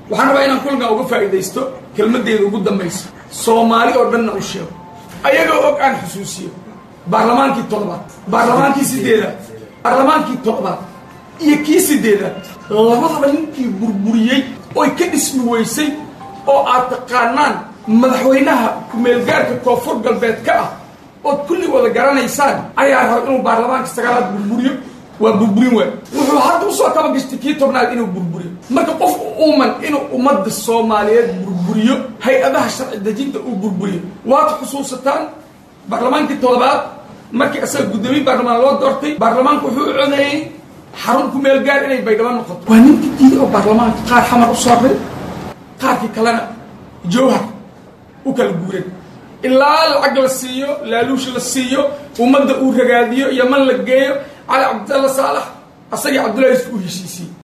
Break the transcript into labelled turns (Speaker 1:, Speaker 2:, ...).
Speaker 1: waxaan rabaa inaan kulankan uga faa'iidaysto kelmaddeeda ugu dambaysa soomaali oo dhanna u sheego ayagoo og aan xusuusiyo baarlamaankii toddobaad baarlamaankii sideedaad baarlamaankii toddobaad iyo kii sideedaad labadaba ninkii burburiyey oy ka dhismi weysay oo aad taqaanaan madaxweynaha ku-meelgaarka koonfur galbeed ka ah ood kulli wada garanaysaan ayaa raba inuu baarlamaanka sagaalaad burburiyo waa burburin waay wuxuu hadda usoo kaba gashtay kii tobnaad inuu burburiyo marka qof uuman inuu ummadda soomaaliyeed burburiyo hay-adaha sharci dejinta uu burburiyo waad xusuusataan baarlamaankii toddobaad markii asaga guddoomiye baarlamaan loo doortay baarlamaanku wuxuu u codeeyey xarun ku meel gaar inay baydhabo noqoto waa ninka diiday oo baarlamaanka qaar xamar u sooray qaarkii kalena jowhar u kala guuray ilaa lacag la siiyo laaluush la siiyo ummadda uu ragaadiyo yaman la geeyo cali cabdalla saalax asagii cabdullahi isku heshiisiye